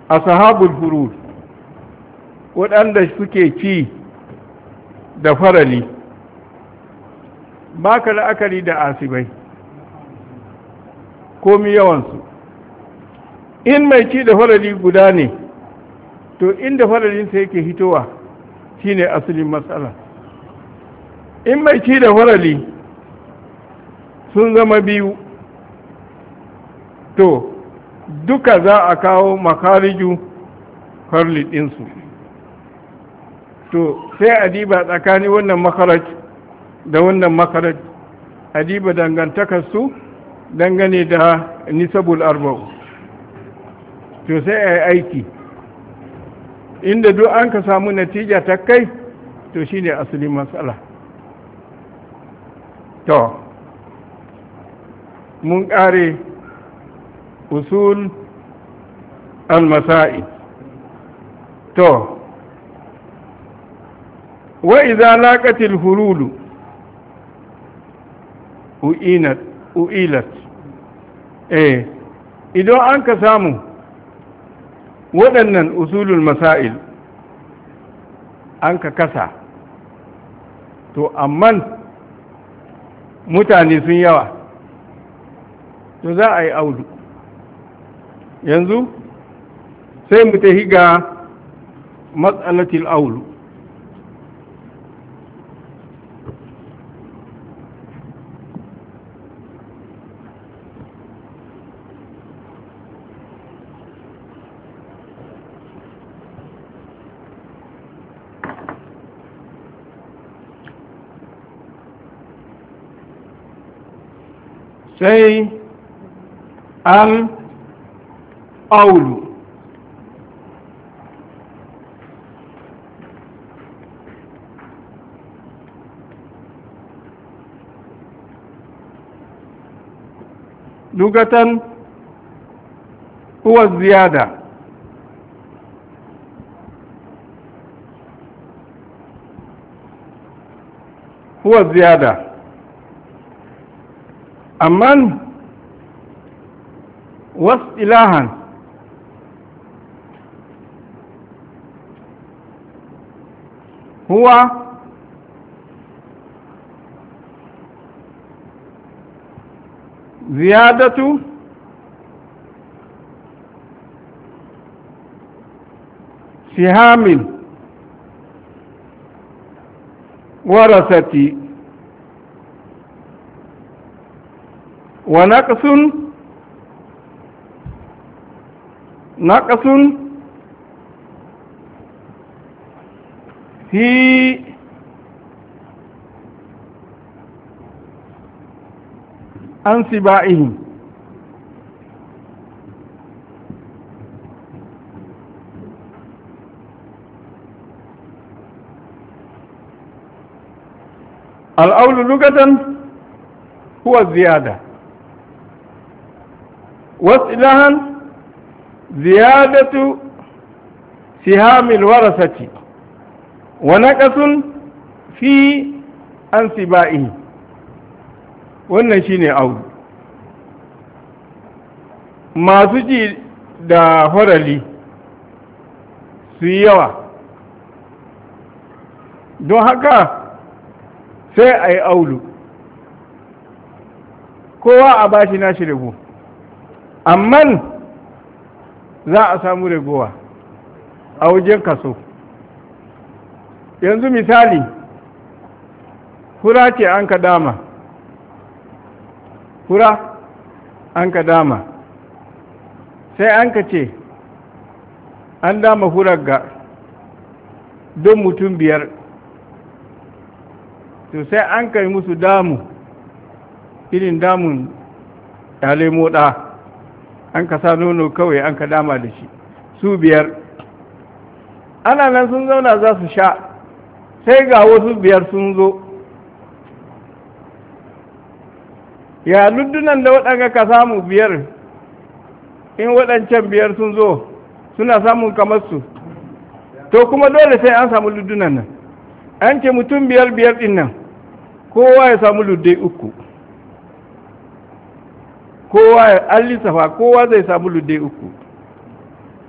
ashabul furud waɗanda suke ci da farali ba ka la'akari da asibai komi yawansu in mai ci da farali guda ne to inda faralinsa yake hitowa shine asalin matsala in mai ci da farali sun zama biyu to duka za a kawo makariju farli ɗinsu to sai a diba tsakanin wannan makaraj da wannan makaraj a diba dangantakarsu dangane da nisabul arba'u to sai a yi aiki inda duk an ka samu natija ta kai to shine asalin matsala to mun ƙare usul al-masa'i to wa idza laqatil hululu uinat uilat eh idan an ka samu waɗannan usulul masail an ka kasa to amman mutane sun yawa to za a yi audu yanzu sai mu tafi ga matsalatil aulu sai al aulu lugatan huwa ziyada huwa ziyada amman wasu ilahan huwa زيادة سهام ورثة ونقص نقص في عن سبائهم الأول لغة هو الزيادة واصطلاحا زيادة سهام الورثة ونقص في أنسبائه wannan shine audu masu ji da horali su yi yawa don haka sai a yi aulu kowa a bashi nashi rago amman za a samu ragowa a wajen kaso yanzu misali hura ce an ka dama hura an ka dama sai an ka ce an dama hurar ga don mutum biyar to sai an kai musu damu irin damun ɗale moɗa an ka sa nono kawai an ka dama da shi su biyar ana nan sun zauna za su sha sai ga wasu biyar sun zo ya luddunan da waɗanga ka samu biyar in waɗancan biyar sun zo suna samun kamar su to kuma dole sai an samu luddunan nan an ce mutum biyar biyar ɗin nan kowa ya samu luddai uku kowa ya an lissafa kowa zai samu luddai uku